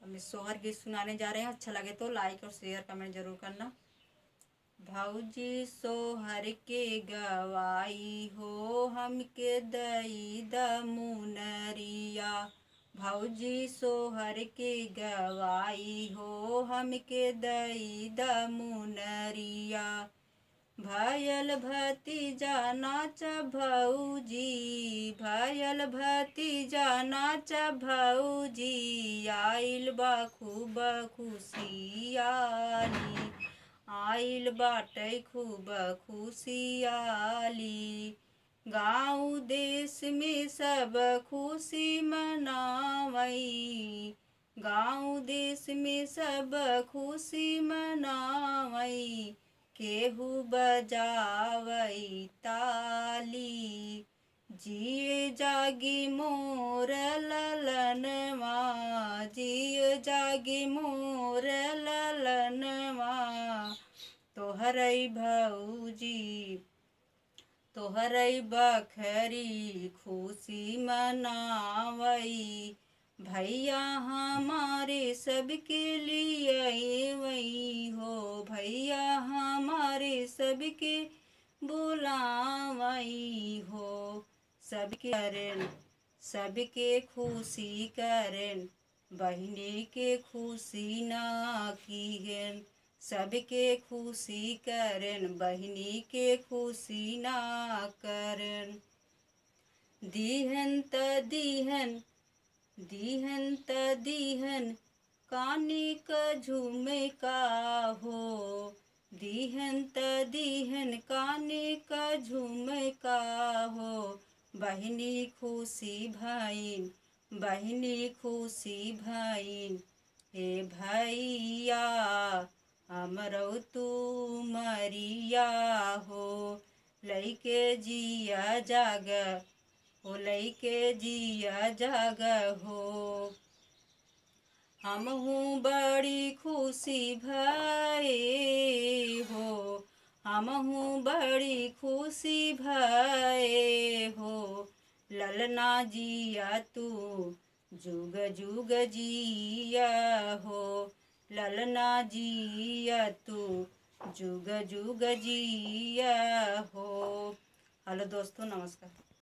हम इस सोहर गीत सुनाने जा रहे हैं अच्छा लगे तो लाइक और शेयर कमेंट जरूर करना भौजी सोहर के गवाई हो हमके दई द मुनरिया भौजी सोहर के गवाई हो हमके दई द मुनरिया भयल भतीजा नाच भौजी भयल भतीजा नाच भौजी आइल बा खूब खुशियाली आइल बाटे खूब खुशियाली गाँव देश में सब खुशी मनावई गाँव देश में सब खुशी मनावई केहू बजावई ताली जिए जागी मोर ललनवा जिए जागी मोर ललनवा तोहरई भौजी तोहरई बखरी खुशी मनावई भैया हमारे सबके लिए वही हो भैया हमारे सबके बुलावई हो सबके करन सबके खुशी करन बहने के खुशी ना कीहन सबके खुशी करन बहनी के खुशी ना करन दीहन त दीहन दीहन त दीहन कानी क झूमे का हो दीहन त दीहन कानी क झूमे का हो बहनी खुशी भईन बहनी खुशी भईन हे भैया हमरो तू मरिया हो लैके जिया जाग हो लैके जिया जाग हो हम हूँ बड़ी खुशी भये हो हम हूँ बड़ी खुशी भये हो ललना जिया तू जुग जुग जिया हो ललना जिया तू जुग जुग जिया हो हेलो दोस्तों नमस्कार